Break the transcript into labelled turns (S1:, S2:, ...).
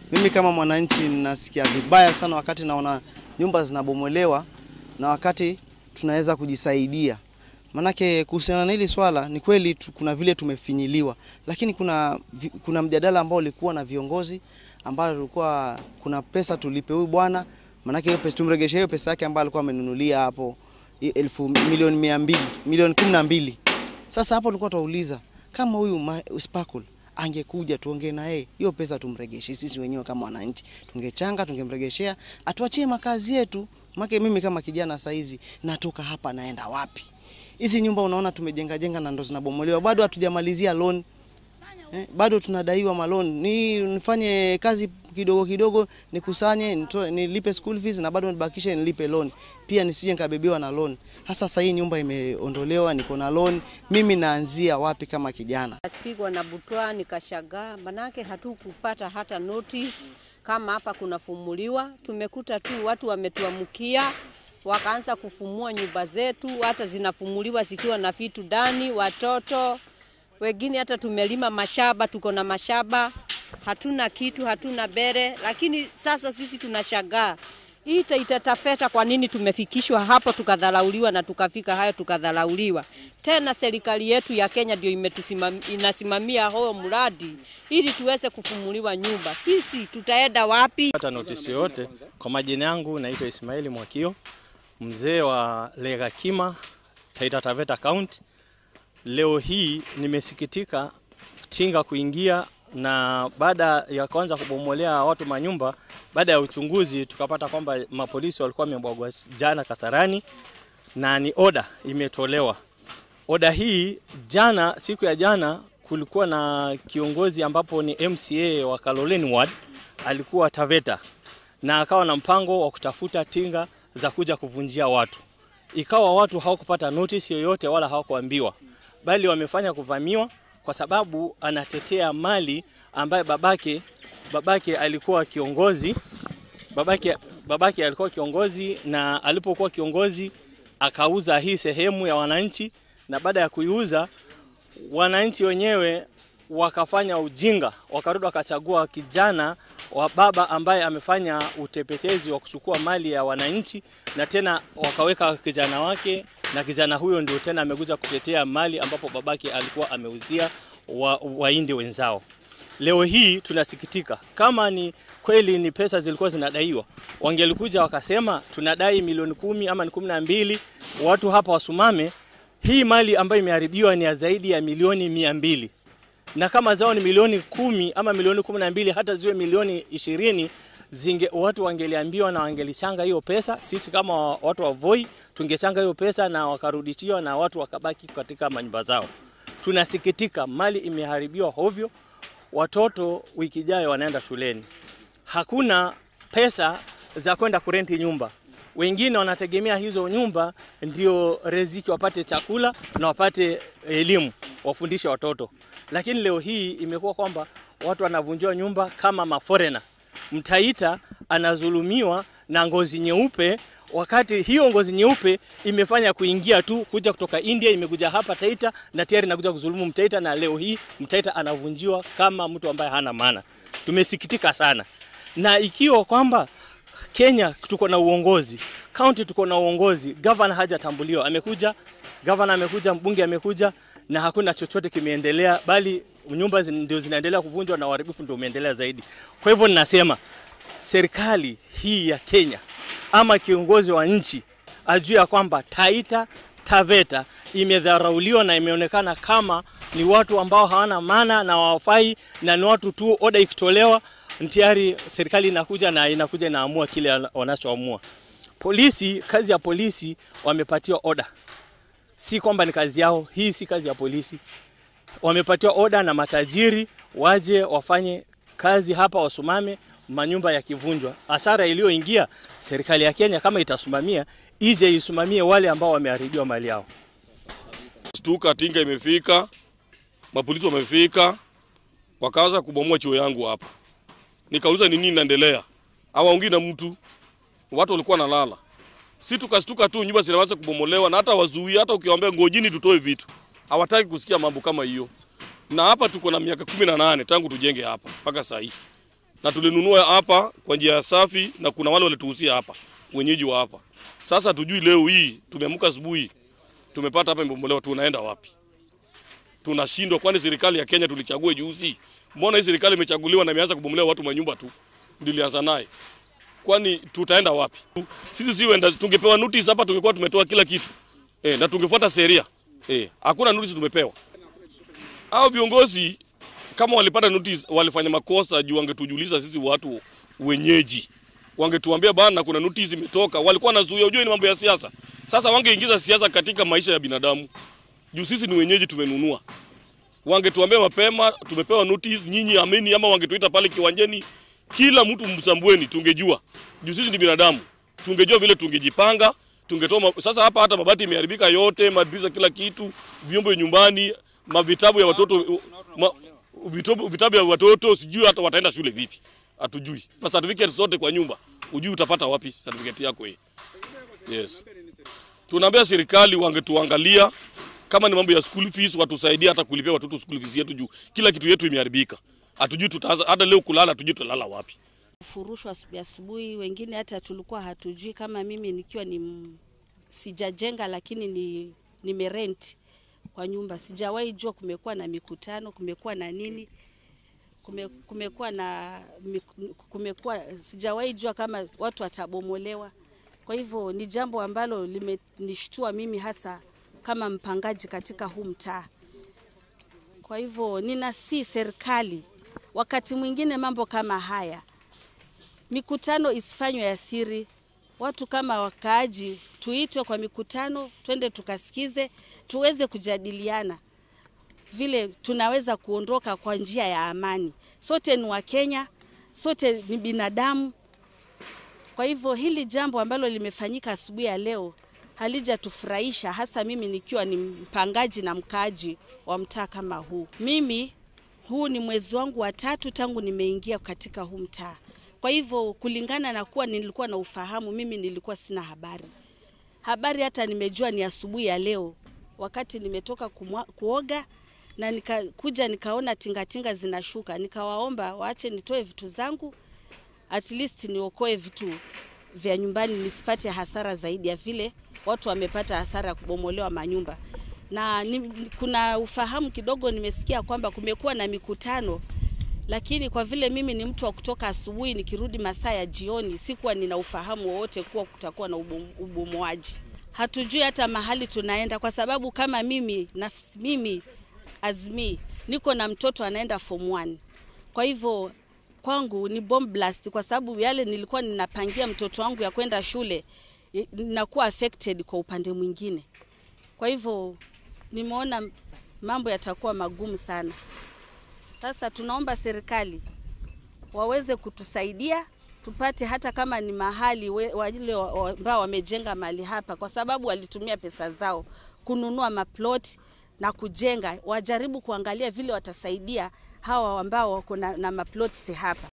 S1: Mimi kama mwananchi nasikia vibaya sana wakati naona nyumba zinabomolewa na wakati tunaweza kujisaidia. Manake kuhusiana na hili swala ni kweli tu, kuna vile tumefinyiliwa, lakini kuna, vi- kuna mjadala ambao ulikuwa na viongozi ambao ulikuwa kuna pesa tulipe huyu bwana, manake hiyo pesa tumregeshe hiyo pesa yake ambayo alikuwa amenunulia hapo i- elfu milioni mia mbili milioni kumi na mbili. Sasa hapo tulikuwa tunauliza kama huyu ma- Sparkle angekuja tuongee na yeye, hiyo pesa tumregeshe sisi wenyewe kama wananchi, tungechanga tungemregeshea, atuachie makazi yetu. Make mimi kama kijana saizi natoka hapa naenda wapi? Hizi nyumba unaona tumejenga jenga na ndo zinabomolewa, bado hatujamalizia loan eh, bado tunadaiwa maloni. Ni nifanye kazi kidogo kidogo, nikusanye nitoe, nilipe school fees na bado nibakishe nilipe loan pia, nisije nikabebewa na loan. Hasa sasa hii nyumba imeondolewa, niko na loan, mimi naanzia wapi kama kijana?
S2: Pigwa na butwa nikashagaa, manake hatukupata hata notice kama hapa kunafumuliwa. Tumekuta tu watu wametuamukia wakaanza kufumua nyumba zetu, hata zinafumuliwa zikiwa na vitu ndani, watoto wengine. Hata tumelima mashamba, tuko na mashamba, hatuna kitu, hatuna bere, lakini sasa sisi tunashagaa ita itatafeta kwa nini tumefikishwa hapo tukadharauliwa na tukafika hayo tukadharauliwa tena. Serikali yetu ya Kenya ndio imetusimam- inasimamia huo mradi ili tuweze kufumuliwa nyumba. Sisi tutaenda wapi?
S3: hata notisi yoyote. Kwa majina yangu naitwa Ismaili Mwakio, mzee wa Legakima, Taita Taveta County. Leo hii nimesikitika tinga kuingia na baada ya kwanza kubomolea watu manyumba, baada ya uchunguzi tukapata kwamba mapolisi walikuwa wamebwagwa jana Kasarani na ni oda imetolewa. Oda hii jana, siku ya jana, kulikuwa na kiongozi ambapo ni MCA wa Kaloleni Ward alikuwa Taveta na akawa na mpango wa kutafuta tinga za kuja kuvunjia watu. Ikawa watu hawakupata notice yoyote wala hawakuambiwa, bali wamefanya kuvamiwa kwa sababu anatetea mali ambaye babake babake alikuwa kiongozi babake, babake alikuwa kiongozi na alipokuwa kiongozi akauza hii sehemu ya wananchi, na baada ya kuiuza wananchi wenyewe wakafanya ujinga, wakarudi wakachagua kijana wa baba ambaye amefanya utepetezi wa kuchukua mali ya wananchi, na tena wakaweka kijana wake, na kijana huyo ndio tena amekuja kutetea mali ambapo babake alikuwa ameuzia wa, waindi wenzao. Leo hii tunasikitika, kama ni kweli ni pesa zilikuwa zinadaiwa, wangelikuja wakasema tunadai milioni kumi ama ni kumi na mbili, watu hapa wasumame. Hii mali ambayo imeharibiwa ni ya zaidi ya milioni mia mbili na kama zao ni milioni kumi ama milioni kumi na mbili hata ziwe milioni ishirini zinge, watu wangeliambiwa na wangelichanga hiyo pesa. Sisi kama watu wa Voi tungechanga hiyo pesa na wakarudishiwa na watu wakabaki katika manyumba zao. Tunasikitika, mali imeharibiwa hovyo. Watoto wiki ijayo wanaenda shuleni, hakuna pesa za kwenda kurenti nyumba. Wengine wanategemea hizo nyumba ndio riziki, wapate chakula na wapate elimu, wafundishe watoto. Lakini leo hii imekuwa kwamba watu wanavunjiwa nyumba kama maforena. Mtaita anazulumiwa na ngozi nyeupe, wakati hiyo ngozi nyeupe imefanya kuingia tu kuja kutoka India, imekuja hapa Taita na tayari inakuja kuzulumu Mtaita, na leo hii Mtaita anavunjiwa kama mtu ambaye hana maana. Tumesikitika sana, na ikiwa kwamba Kenya tuko na uongozi, kaunti tuko na uongozi, gavana hajatambuliwa, amekuja gavana amekuja, mbunge amekuja, na hakuna chochote kimeendelea, bali nyumba zin- ndio zinaendelea kuvunjwa na uharibifu ndio umeendelea zaidi. Kwa hivyo ninasema serikali hii ya Kenya ama kiongozi wa nchi ajue ya kwamba Taita Taveta imedharauliwa na imeonekana kama ni watu ambao hawana maana na wafai na ni watu tu, oda ikitolewa tayari serikali inakuja na inakuja inaamua kile wanachoamua. Polisi, kazi ya polisi wamepatiwa oda, si kwamba ni kazi yao. Hii si kazi ya polisi, wamepatiwa oda na matajiri waje wafanye kazi hapa, wasimame manyumba yakivunjwa. Hasara iliyoingia serikali ya Kenya kama itasimamia, ije isimamie wale ambao wameharibiwa mali yao.
S4: Stuka tinga imefika, mapolisi wamefika, wakaanza kubomoa chuo yangu hapa. Nikauliza ni nini inaendelea, hawaongii na mtu, watu walikuwa nalala. Si tukastuka tu, nyumba zinaweza kubomolewa na hata wazuia, hata ukiwaambia ngojini tutoe vitu, hawataki kusikia mambo kama hiyo. Na hapa tuko na miaka kumi na nane tangu tujenge hapa mpaka saa hii, na tulinunua hapa kwa njia ya safi, na kuna wale walituhusia hapa, wenyeji wa hapa. Sasa tujui leo hii tumeamka asubuhi tumepata hapa imebomolewa, tunaenda wapi? Tunashindwa. Kwani serikali ya Kenya tulichagua juzi? Mbona hii serikali imechaguliwa na imeanza kubomolewa watu manyumba tu, ndilianza naye kwani tutaenda wapi? Sisi si wenda, tungepewa notice hapa tungekuwa tumetoa kila kitu e, na tungefuata sheria e, hakuna notice tumepewa. Hao viongozi kama walipata notice walifanya makosa juu wangetujulisha sisi watu wenyeji, wangetuambia bana, kuna notice imetoka. Walikuwa wanazuia, unajua ni mambo ya siasa. Sasa wangeingiza siasa katika maisha ya binadamu juu sisi ni wenyeji, tumenunua. Wangetuambia mapema, tumepewa notice, nyinyi ameni, ama wangetuita pale kiwanjani kila mtu msambueni, tungejua juu sisi ni binadamu, tungejua vile tungejipanga, tungetoa ma... Sasa hapa hata mabati imeharibika yote, madirisha, kila kitu, vyombo nyumbani, mavitabu ya watoto ma... vitabu, vitabu ya watoto, sijui hata wataenda shule vipi, hatujui. Na certificate zote kwa nyumba, ujui utapata wapi certificate yako hii? Yes, tunaambia serikali wangetuangalia kama ni mambo ya school fees, watusaidie hata kulipia watoto school fees yetu, juu kila kitu yetu imeharibika hatujui tutaanza hata leo kulala, hatujui tutalala wapi.
S5: Furushwa asubuhi asubuhi, wengine hata tulikuwa hatujui. Kama mimi nikiwa ni m- sijajenga, lakini ni nimerent kwa nyumba, sijawahi jua kumekuwa na mikutano, kumekuwa na nini, kume, kumekuwa na mik- kumekuwa, sijawahi jua kama watu watabomolewa. Kwa hivyo ni jambo ambalo limenishtua mimi hasa kama mpangaji katika huu mtaa. Kwa hivyo ninasi serikali wakati mwingine mambo kama haya, mikutano isifanywe ya siri. Watu kama wakaaji tuitwe kwa mikutano, twende tukasikize, tuweze kujadiliana vile tunaweza kuondoka kwa njia ya amani. Sote ni Wakenya, sote ni binadamu. Kwa hivyo hili jambo ambalo limefanyika asubuhi ya leo halijatufurahisha, hasa mimi nikiwa ni mpangaji na mkaaji wa mtaa kama huu. Mimi huu ni mwezi wangu wa tatu tangu nimeingia katika huu mtaa. Kwa hivyo kulingana na kuwa nilikuwa na ufahamu, mimi nilikuwa sina habari. Habari hata nimejua ni asubuhi ya leo, wakati nimetoka kumwa, kuoga na nikakuja nikaona tingatinga zinashuka, nikawaomba waache nitoe vitu zangu, at least niokoe vitu vya nyumbani, nisipate hasara zaidi ya vile watu wamepata hasara ya kubomolewa manyumba na ni, kuna ufahamu kidogo nimesikia kwamba kumekuwa na mikutano, lakini kwa vile mimi ni mtu wa kutoka asubuhi nikirudi masaa ya jioni, sikuwa nina ufahamu wowote kuwa kutakuwa na ubomoaji. Hatujui hata mahali tunaenda, kwa sababu kama mimi nafsi, mimi Azmi niko na mtoto anaenda form 1 kwa hivyo kwangu ni bomb blast, kwa sababu yale nilikuwa ninapangia mtoto wangu ya kwenda shule ninakuwa affected kwa upande mwingine. Kwa hivyo nimeona mambo yatakuwa magumu sana. Sasa tunaomba serikali waweze kutusaidia tupate hata kama ni mahali we- wale wa- ambao wamejenga mahali hapa, kwa sababu walitumia pesa zao kununua maplot na kujenga, wajaribu kuangalia vile watasaidia hawa ambao wako na, na maplots hapa.